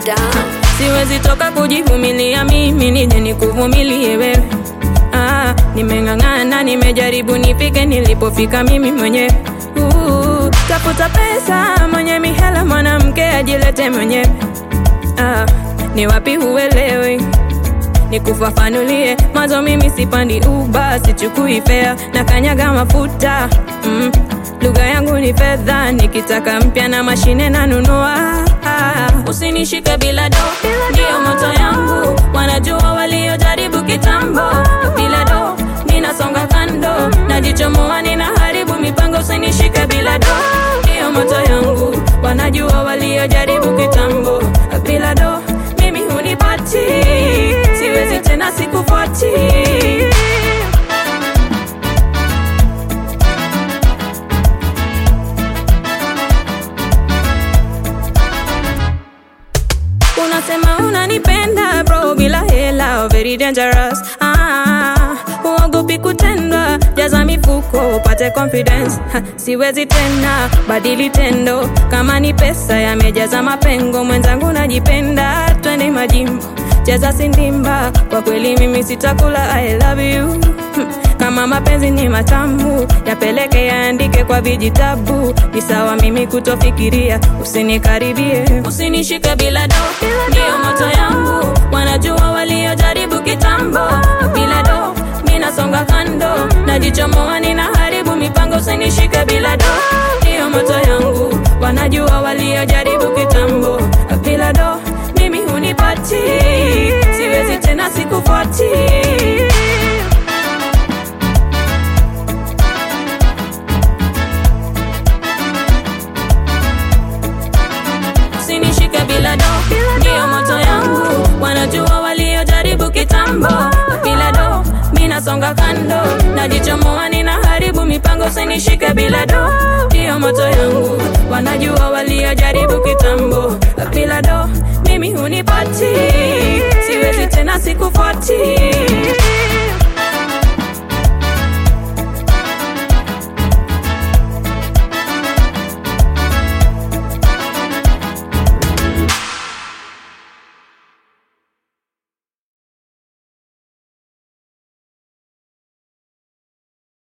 down. siwezi toka kujivumilia mimi nije nikuvumilie wewe ah, nimeng'ang'ana nimejaribu nifike nilipofika mimi mwenyewe uh, tafuta pesa mwenye mihela mwanamke ajilete mwenyewe ah, ni wapi huelewi nikufafanulie mwanzo mimi sipandi uba sichukui fea na kanyaga mafuta mm. lugha yangu ni fedha nikitaka mpya na mashine nanunua usinishike bila do ndiyo moto yangu wanajua waliojaribu kitambo bila do ninasonga kando najichomoa ninaharibu mipango usinishike bila do ndiyo moto yangu wanajua waliojaribu kitambo bila do mimi hunipati siwezi tena sikufuati unasema unanipenda bro bila hela very dangerous ah, uogopi kutendwa jaza mifuko upate confidence ha, siwezi tena badili tendo kama ni pesa yamejaza mapengo mwenzangu najipenda twende majimbo cheza sindimba kwa kweli mimi sitakula i love you hmm. kama mapenzi ni matamu yapeleke yaandike kwa vijitabu ni sawa mimi kutofikiria usinikaribie usinishike bila do ndiyo moto yangu wanajua waliojaribu kitambo bila do minasonga kando najichomoa ninaharibu mipango usinishike bila do ndiyo moto yangu wanajua waliojaribu kitambo bila do mimi hunipati siwezi tena sikufuati usinishike bila do ndiyo moto yangu wanajua waliojaribu kitambo bila do minasonga kando najichomoa ninaharibu mipango usinishike bila do ndiyo moto yangu wanajua waliojaribu kitambo bila do mimi hunipati siwezi tena sikufuati